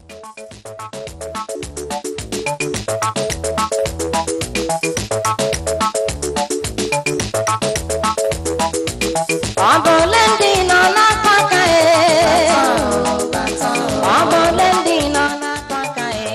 Ọ bụ ole ndị nọ n'aka aka e? Ọ bụ ole ndị nọ n'aka aka e?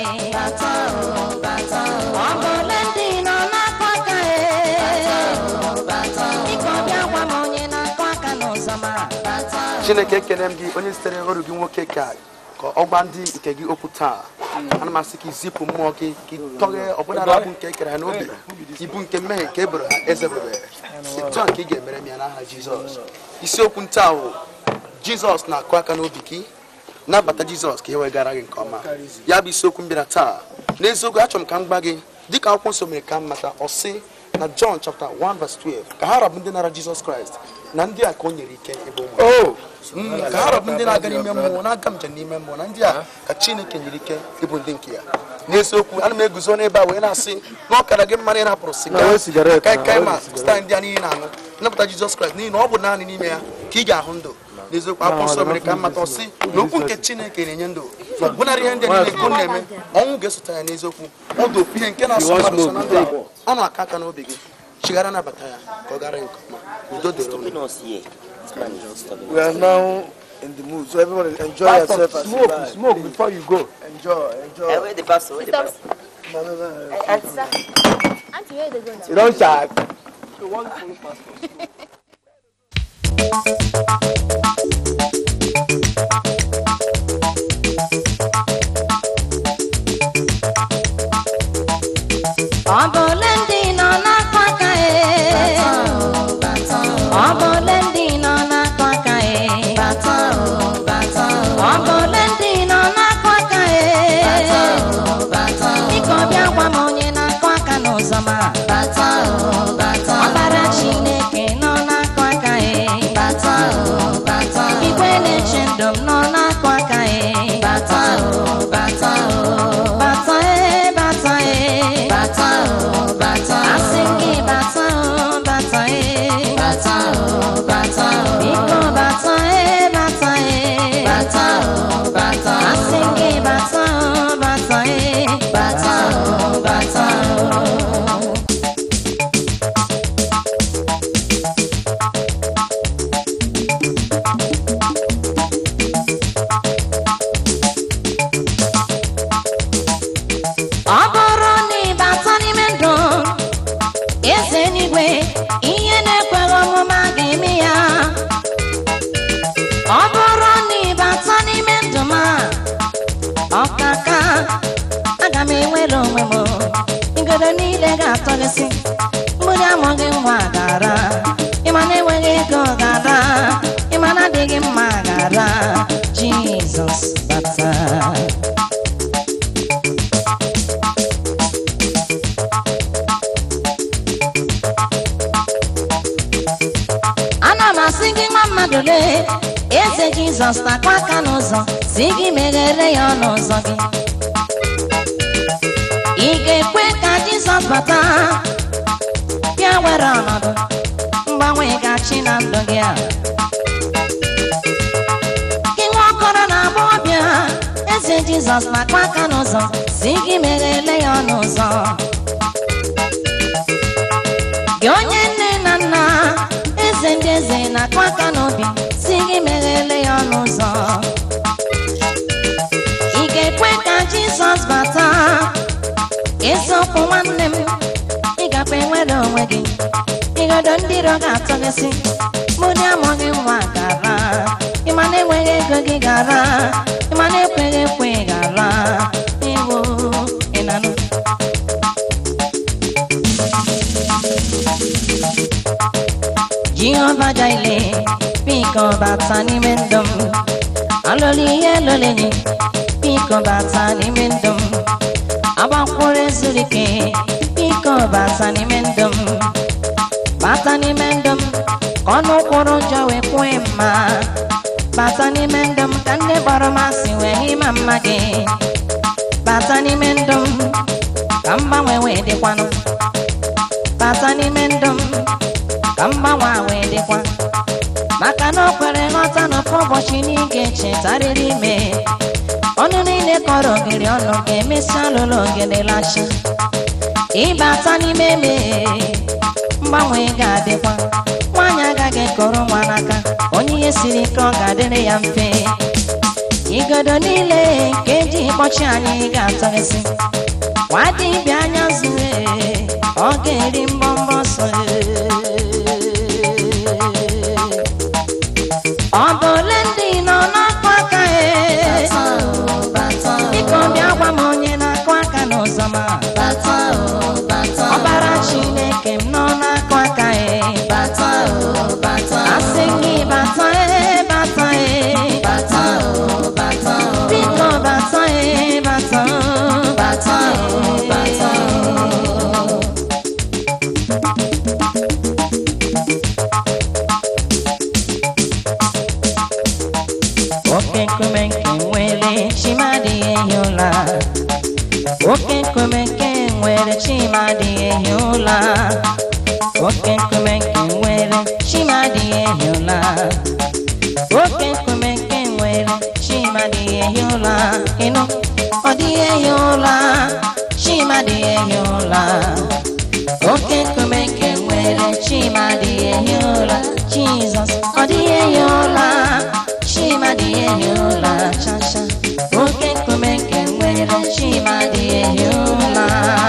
Ọ bụ ole ndị nọ n'aka aka e? Biko bịa gwa m onye na-akụ aka n'ụzọ mara. chineke ekele m gị onye zitere ọrụ gị nwoke ka ka ọ gwa ndị nke gị okwu taa ana m asị ka izipụ mmụọ gị ka ịtọghe ọbụnara abụ nke ekere ha n'obi ibu nke mmehie nke eboro ha ezebere etu a nke ị ga-emere m ya n'aha jizọs isiokwu ntaa bụ jizọs na-akụ aka n'obi gị nabata jizọs ka e wegara gị nke ọma ya bụ isiokwu m bịara taa n'eziokwu achọrọ m ka m gwa gị dịka akwụkwọ nsọ mere ka m mata ọ sị na John chapter 1 verse 12 ka ha rabụ ndị nara jizọs kraịst na ndị a ka o nyere ike ịbụ ụmụ Mm, ka ha rabụ ndị na-aga n'ime mmụọ na-aga njem n'ime mmụọ na ndị a ka chineke nyere ike ịbụ ndị nke ya n'eziokwu ana m eguzo n'ebe a wee na-asị na ọ kara gị mma na ị hapụrụ siga kaikai ma staa ndị a niile na-aṅụ nnapụta jizọs kraịst n'ihi na ọ bụ naanị n'ime ya ka ị ga-ahụ ndụ n'eziokwu akwụkwọ nsọ mere ka mmata ọsị na okwu nke chineke na-enye ndụ na ọbụnarị ihe ndị a niile nke ọ na-eme ọnwụ ga-esote ya n'eziokwu ọ dị ofu ihe nke na-asọ mmadụ so na ndụ a ọ na-aka aka n'obi gị chighara nabata ya ka ọ gara nke ọma udo dịrị unu Stopping us here. This man is just stopping We are now in the mood, so everybody enjoy Pastor, yourself as you smoke, buy. smoke before you go. Enjoy, enjoy. Eh, where the pastor? Where the Stop. pastor? No, no, no. Auntie, sir. Auntie, where they go now? You don't shy. Ọ bụ ole ndị nọ n'aka aka e? Ọ bụ ole ndị nọ n'aka aka e? Ọ bụ ole ndị nọ n'aka aka e? Biko bịa gwa m onye na-akụ aka n'ụzọ mara. Ọbara Chineke nọ n'aka aka e? Igwe na-eche ndụ m nọ n'aka aka e? Bata e, bata e. Asị m gị bata o, bata e. Biko bata e, bata e. Asị m gị bata o, bata e. Ọ bụrụ na ị bata n'ime ndụ eze n'igwe ihe na-ekweghị ọmụma ga-eme ya ọ bụrụ na ị bata n'ime ndụ ma ọkaka aga m enwere onwe m igodo niile ga-atọlịsị mgbụrụ amụghị nwa gara ịma na enweghị ego gara ịma na adịghị mma gara jizọs bata ana m asị gị nwa mmadụ lee eze jizọs na-akwa aka n'ụzọ si gị meghere ya ọnụ ụzọ gị ị ga-ekwe ka jizọs bata bịa were ọnọdụ mgbanwe gachi na ndụ gị a gị nwa ọkọrọ na agbọghọbịa eze jizọs na-akwa aka n'ụzọ si gị meghere ya ọnụ ụzọ gị onye nne na nna eze ndị eze na-akụ aka n'obi si gị meghele ya ọnụ ụzọ ị ga-ekwe ka jizọs bata eziokwu nwanne m ị gakwa enwere onwe gị igodo ndị iro ga-atọgịsị mụ dị amụghị nwa gara ịma na enweghị ego gị gara ịma na ekweghị ekwe gara iwu ịnanụ jehova jaile biko bata n'ime ndụ m alụlụ ihe lụrụ enyi biko bata n'ime ndụ m agbakwụrụ ezuru ike biko bata n'ime ndụ m bata n'ime ndụ m ka ọnụ kwụrụ njọ wee kwue mma bata n'ime ndụ m ka ndị kpọrọ m asị wee ịma mma gị bata n'ime ndụ m ka mgbanwe wee dịkwanụ bata n'ime ndụ m ka mgbanwe a wee dịkwa maka na o kwere nghọta n'ofu ụbọchị na ị ga-echetarịrị ime ọnụ niile kọrọ ogiri ọnụ ga-emesi alụlụ ogede lacha ịbata n'ime eme mgbanwe ga-adịkwa nwaanyị agaghị ekọrọ nwa n'aka onye ihe siri ike ọ ga-adịrị ya mfe igodo niile nke eji kpọchi anyị ga-atọghịsị nwa dibịa anya zuru ọ ga-eri mbọmbọ ọsọ ọ bụ ole ndị nọ n'akụ aka e biko bịa gwa m onye na-akụ aka n'ụzọ ma ọbara chineke m nọ n'akụ aka e asị gị bata e bata e biko bata e bata oke nkume nke nwere chimadị ehi ụla oke nkume nke nwere chimadị ehi ụla oke nkume nke nwere chimadị ehi ụla oke nkume nke nwere chimadị ehi ụla ịnụ ọ dịghị ehi ụla chimadị ehi ụla oke nkume nke nwere chimadị ehi ụla jizọs ọ dịghị ehi ụla chimadị ehi ụla chacha oke nkume nke nwere chimadị ehi ụla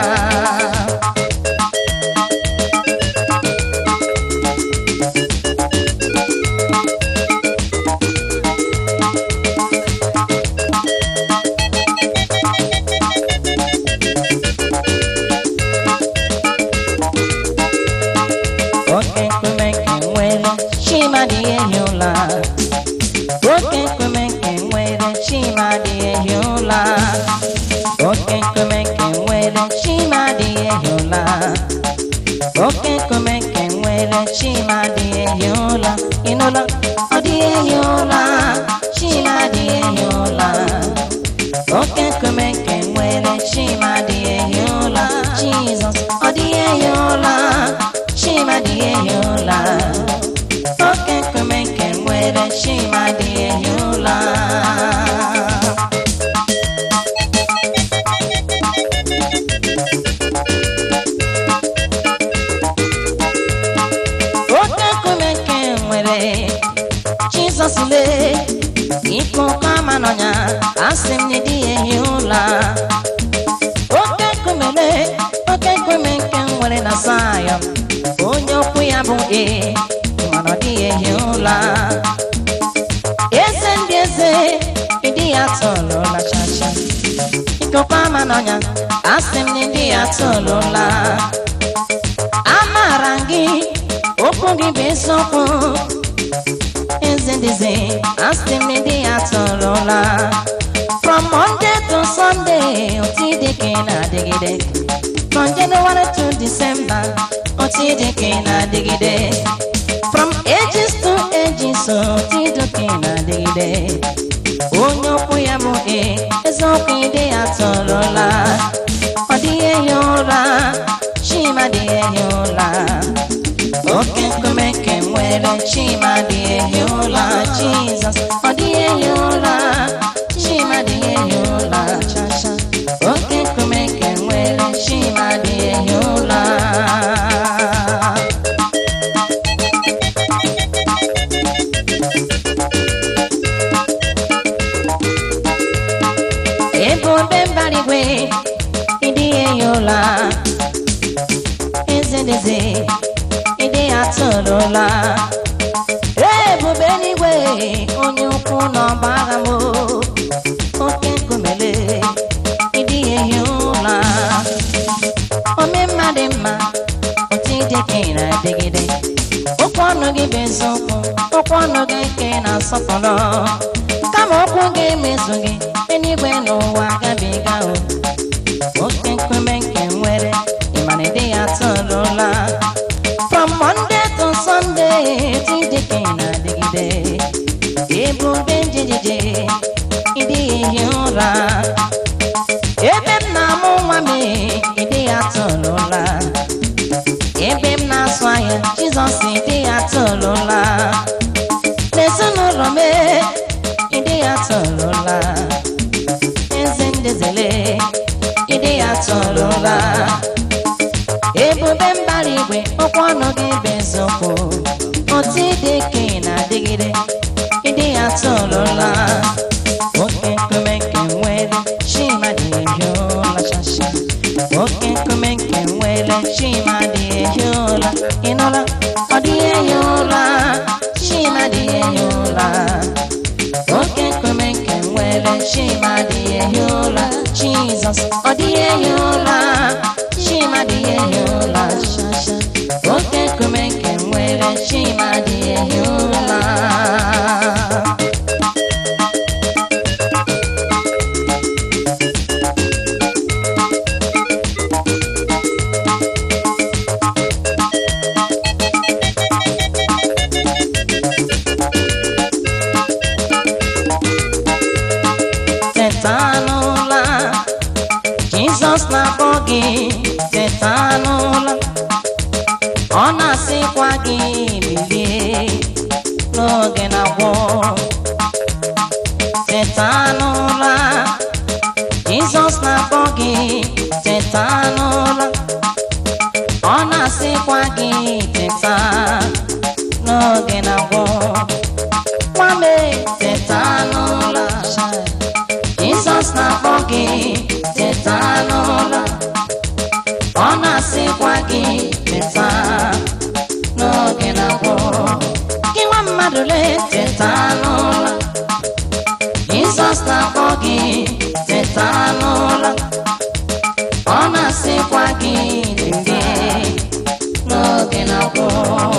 oke nkume nke nwere chimadị ehi ụla oke nkume nke nwere chimadị ehi ụla oke nkume nke nwere chimadị ehi ụla oke nkume nke nwere chimadị ehi ụla ịnụla ọ dị ehi ụla chimadị ehi ụla oke nkume nke nwere chimadị ehi ụla jizọs ọ dị ehi ụla chimadị ehi ụla oke nkume nke nwere chimadị ehi ụla oke nkume nke nwere jizọs lee ike ụkọ ama n'ọnya asị m nye di ya ehi ụla oke nkume lee oke nkume nke nwere na sayọn onye okwu ya bụ ee mana ọ dịghị ehi ụla eze ndị eze ịdị ya tọlụla chacha ikokwa ama n'ọnya asị m na ịdị ya tọlụla amaara m gị okwu gị bụ eziokwu eze ndị eze asị m na ịdị ya tọlụla from monday to sunday otu dị ka ị na-adịgide from january to december otu dị ka ị na-adịgide from ages to ages otu dị ka ị na-adịgide onye okwu ya bụ e eziokwu ide ya tọrọla ọ dịghị ehi ụra chima dịghị ehi ụra oke nkume nke nwere chima dị ehi ụra jizọs ọ dịghị ehi ụra chima dịghị ehi ụra chacha oke nkume nke nwere chima dị ehi ụra ebube mbara igwe ịdị ehi ụla eze deze ịdị atụrụla ebube n'igwe onye ukwu n'ọba agha m oke nkumele ịdị ehi ụla ome mma dị mma otu ịdị ka ị na-adịgide okwu ọnụ gị bụ eziokwu okwu ọnụ gị ka ị na-asọpụrụ kama okwu ga-emezu gị eluigwe n'ụwa gabiga o oke nkume nke nwere ịmana ịdị ya tụrụla from monday to sunday tide ka ị na-adịgide ebube njejije ịdị ehi ụra ebe m na-amụ nwa m ịdị ya tụrụla ebe m na-asụ ahịa jizọs ịdị ya tụrụla n'ezinụlọ m ịdị ya tụrụla n'ụla ebube mbara igwe okwu ọnụ gị bụ eziokwu otu ịdị ka ị na-adịgide ịdị ya tụrụla oke nkume nke nwere chima dị ehi ụla shasha oke nkume nke nwere chima dị ehi ụla ịnụla ọ dịghị ehi ụla chima dị ehi ụla oke nkume nke nwere chima dị ehi ụla jizọs ọ dịghị ehi ụla chima dị ehi ụla shasha oke nkume nke nwere chima dị ehi ụla teta n'ụla jizọs na-akpọ gị teta n'ụla ọ na-asịkwa gị bilie n'oge na-agwụ teta n'ụla jizọs na-akpọ gị teta n'ụla ọ na-asịkwa gị teta n'oge na-agwụ nwame teta n'ụla Jizọs na-akpọ gị teta n'ụlọ ọ na-asịkwa gị teta n'oge na-agwụ gị nwa mmadụ lee teta n'ụlọ Jizọs na-akpọ gị teta n'ụlọ ọ na-asịkwa gị bilie n'oge na-agwụ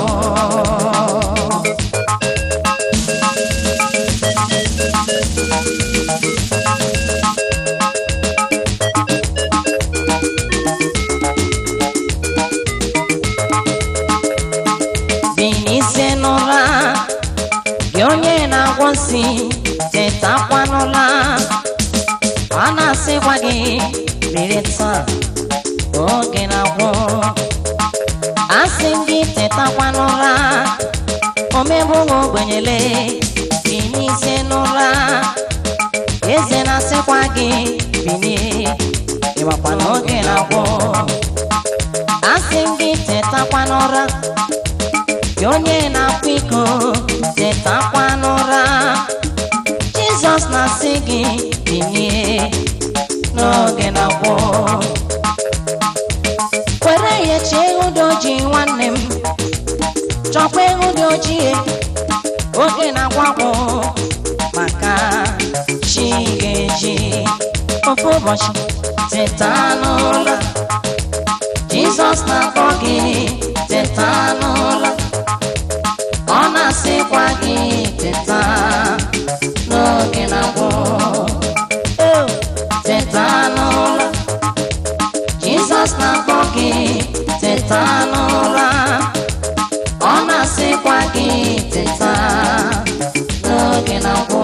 binise n'ụra gị onye na-agwọ nsị tetakwa n'ụra a na-asịkwa gị biri taa oge na-agwụ asị m gị tetakwa n'ụra omegbughị ogbenyele binise n'ụra eze na-asịkwa gị binie ịgbakwa n'oge na-agwụ asị m gị tetakwa n'ụra gị onye na-akwa iko tetakwa n'ụra jizọs na-asị gị binie n'oge na-agwụ were ihe chee ehu dị ojii nwanne m chọkwa ehu dị ojii oge na-agwụ agwụ maka chi ga-eji ofu ụbọchị teta n'ụra jizọs na-akpọ gị teta n'ụra ọ na-asịkwa gị teta n'oge na-agwụ Eo, teta n'ụra jizọs na-akpọ gị teta n'ụra ọ na-asịkwa gị teta n'oge na-agwụ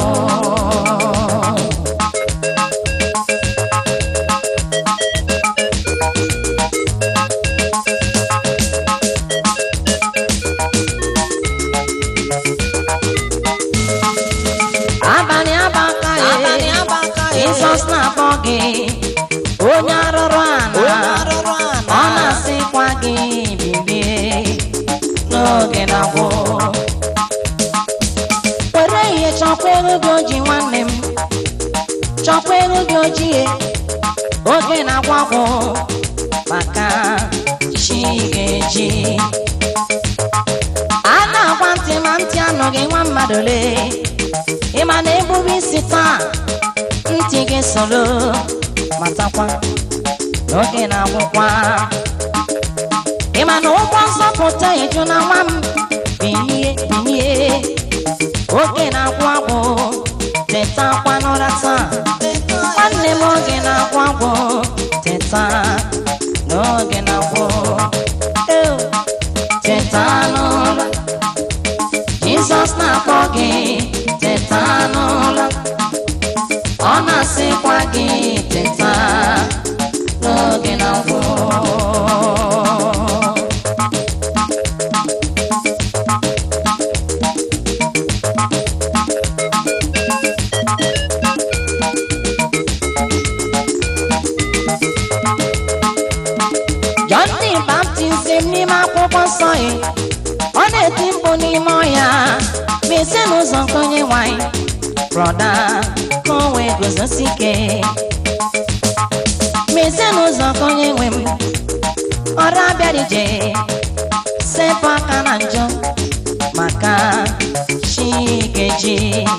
abalị abaka ya jizọs na-akpọ gị onye arụrụ ana ọ na-asịkwa gị bilie n'oge na-agwụ were ihe chọkwa ego gị oji nwanne m chọkwa ego gị ojii oge na-agwụ agwụ maka chi ga-eji a na-agwa ntị ma ntị anụghị nwa mmadụ lee ịma na egburu isi taa ntị gị soro matakwa n'oge na-agwụkwa ịma na ụgbọ nzọpụta eju na nwa m bilie bilie oge na-agwụ agwụ tetakwa n'ụra taa nwanne m oge na-agwụ agwụ teta n'oge na-agwụ Eo, teta n'ụra jizọs na-akpọ gị teta n'ụra ọ na-asịkwa gị teta n'oge na ngwụ ọsọ ya ọ na-eti mkpu n'ime ọhịa mezie n'ụzọ nke onye nwanyị brọda ka o wee guzosi ike mezie n'ụzọ nke onye nwe m ọrụ abịara ije sepụ aka na njọ maka chi ga-eji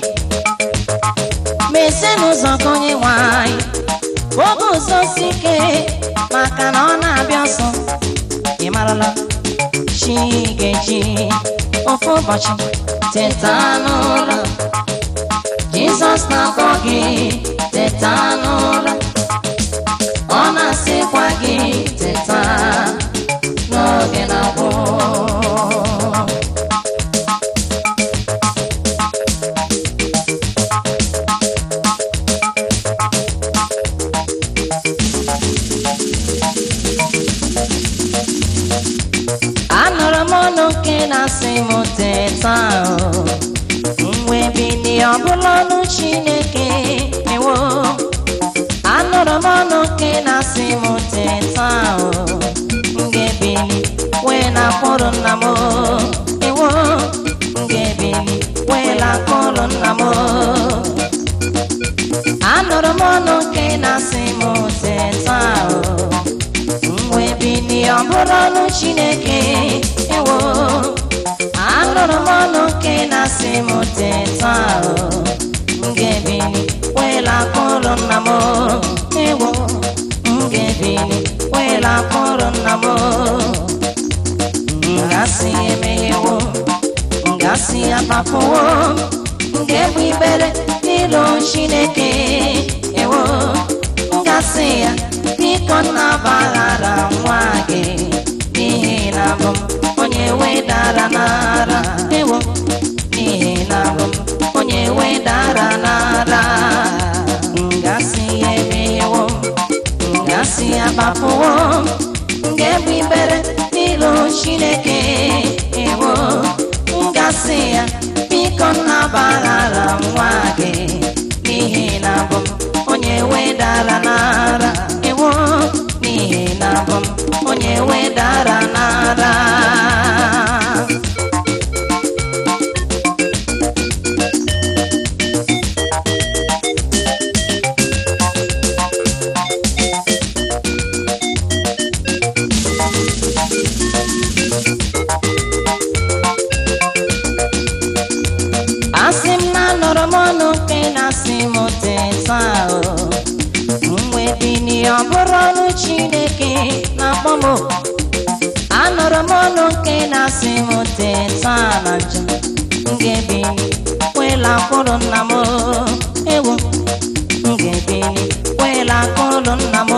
mezie n'ụzọ nke onye nwanyị oge uzosi ike maka na ọ na-abịa ọsọ ị marala chi ga-eji ofu ụbọchị teta n'ụra jizọs na-akpọ gị teta n'ụra ọ na-asịkwa gị teta n'oge na-agwụ anụrụ m ọnụ nke na-asị m teta o wee bilie ọbụla ọnụ chineke ewo anụrụ m ọnụ nke na-asị m teta o m ga-ebili wee na-akpụrụ nna m o. ewo m ga-ebili wee na-akpụrụ nna m o. anụrụ m ọnụ nke na-asị m teta o wee bilie ọ bụrụ ọnụ chineke ewo anụrụ m ọnụ nke na-asị m teta o m ga-ebili wela akpụrụ nna m o. ewo m ga-ebili wela akpụrụ nna m o. m gasị emeghewo m gasị akpafuwo m ga-egbu ibere n'ịlụ chineke ewo m gasị ya biko nnabaghara nwa gị n'ihi na abụ m onye wedara n'ara ewo n'ihi na abụ m onye wedara n'ara ngasị ya emeghewo ngasị ya gbapụwo nga-egbu ibere n'ilu chineke ewo ngasị ya biko nnabaghara nwa gị n'ihi na abụ m onye wedara n'ara ewo n'ihi na abụ m onye wedara n'ara asị m na anụrụ m ọnụ nke na-asị m teta o mgbe bini ọ bụrụ ọnụ chineke na-akpọ m oku. anụrụ m ọnụ nke na-asị m teta na njọ m ga-ebili wela akpụrụ nna m o. ewo m ga-ebili wela akpụrụ nna m o.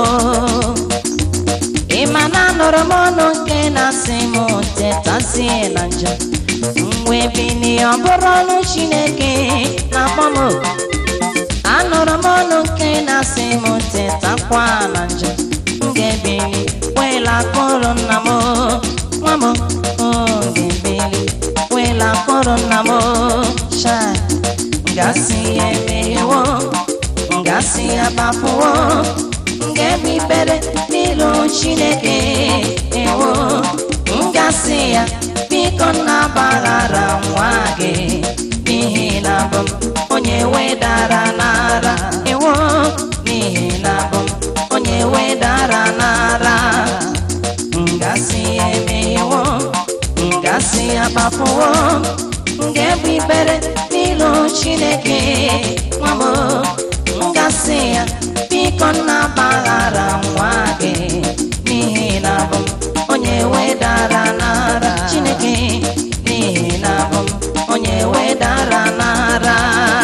ị ma na anụrụ m ọnụ nke na-asị m tetazie na njọ mgbe bini ọ bụrụ ọnụ chineke na-akpọ m oku. anụrụ m ọnụ nke na-asị m tetakwa na njọ m ga-ebili wela akpụrụ nna m o. nwa m o ga-ebili wela akpụrụ nna m o. Chai, ngasị ya emeghewo ngasị ya gbapụwo nga-egbe ikpere n'ilu chineke ewo ngasị ya biko nnabaghara nwa gị n'ihi na abụ m onye wedara n'ara ewo n'ihi na abụ m onye wedara n'ara ngasị ya emeghewo ngasị ya gbapụwo nga-egbe ikpere n'ilu chineke nwa m ngasị ya biko nnabaghara nwa gị n'ihi na abụ m onye wedara n'ara chineke n'ihi na abụ m onye wedara n'ara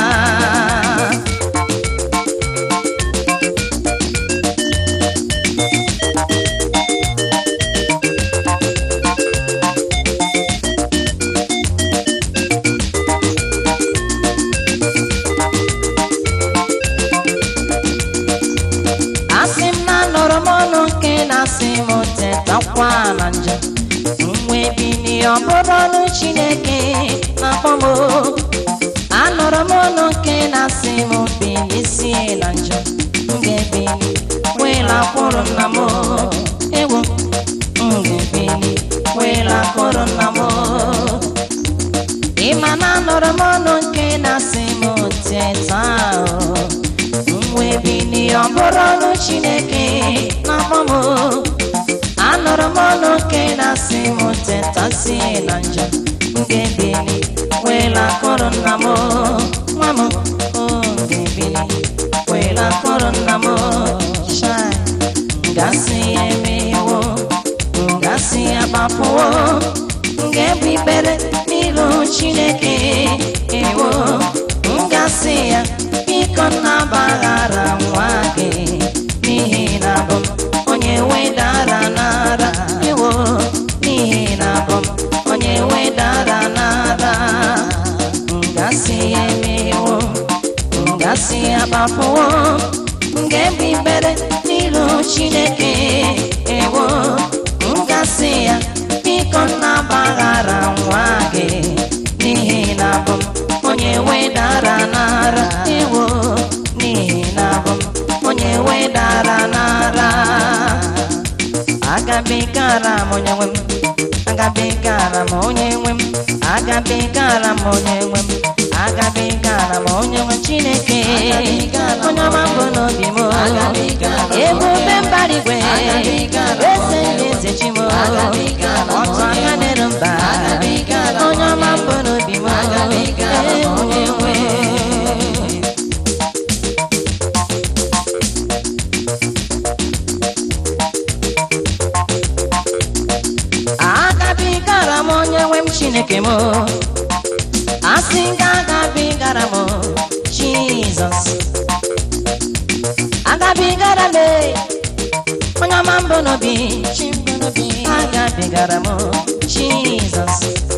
asị m na anụrụ m ọnụ nke na-asị m tetakwa na njọ mgbe bini ọ bụrụ ọnụ chineke na-akpọ m oku. anụrụ m ọnụ nke na-asị m bilisie na njọ m ga-ebili wela kwụrụ nna m o. ewo m ga-ebili wela kwụrụ wee bilie ọ bụrụ ọrụ chineke na-akpọ m anụrụ m ọnụ nke na-asị m tetasi na njọ m ga-ebili wee lakọrọ nna m nwa m o ga-ebili wee lakọrọ nna m shai gasị ya emewo gasị ya gbapụwo ga-ebu ikpere n'iru chineke ewo ngasị ya biko nnabaghara nwa gị n'ihi na abụ m onye wedara n'ara ewo n'ihi na abụ m onye wedara n'ara ngasị ya emewo ngasị ya gbapụwo ga-ebu ikpere n'iru chineke ewo ngasị ya biko nnabaghara nwa gị n'ihi na abụ m onye wedara n'ara ewo n'ihi na abụ m onye wedara n'ara agabigara m onye nwe m agabigara m onye nwe m agabigara m onye nwe m agabigara m onye nwe chineke onye ọma mbụ n'obi m ebube mbara igwe eze ndị eze chi m ọtụ aka n'elu mba onye ọma mbụ n'obi m ee, onye nwe agabigara m onye nwe m chineke m asị nga agabigara m jizọs agabigara m e, onye ọma mbụ n'obi agabigara m jizọs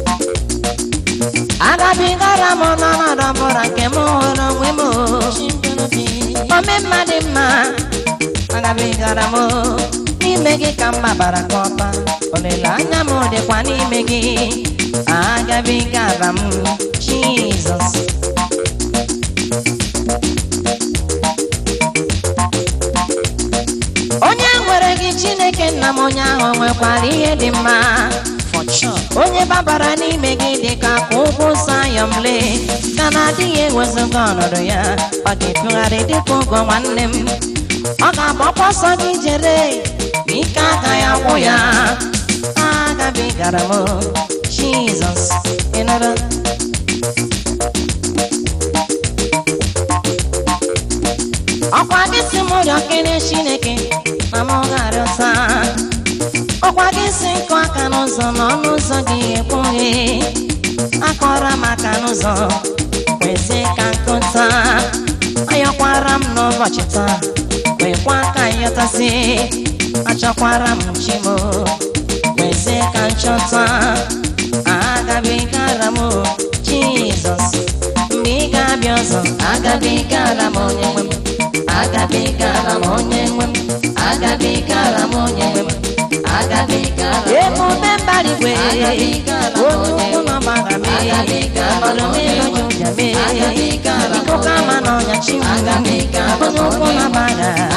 agabigara m n'ọnọdụ ọbụla nke m hụrụ onwe m ome mmadụ mma agabigara m n'ime gị ka mma bara ka ọba olileanya m dịkwa n'ime gị agabigara m jizọs onye nwere gị chineke nna m onye ahụ nwekwara ihe dị mma onye babara n'ime gị dị ka ka ụkwụ sayọmle ka na-adịghị ewezuga ọnọdụ ya ọ ga-etụgharị dịka ụgwọ nwanne m ọ ga-agbakwa ọsọ gị jere ma ike agaghị agwụ ya agabigara m jizọs ịnụrụ ọkwa gị si m rịọ kene chineke na m ga-arịọta ọkwa gị si nkụ aka n'ụzọ na ọnụ ụzọ gị ekpughe akọrọ m aka n'ụzọ kwesị ka nkụta ayọkwara m n'ụbọchị taa kwekwa ka nyọtasị achọkwara m chimo kwesị ka nchọta agabigara m jizọs mgbe ị ga-abịa ọzọ agabigara m onye nwe m agabigara m onye nwe m agabigara m onye nwe m agabigara ebube mbara igwe onye ukwu nọ gbara m ọnọdụ m ịlụnye ụja m ikuku ama n'ọnya chi m onye ukwu nọ gbara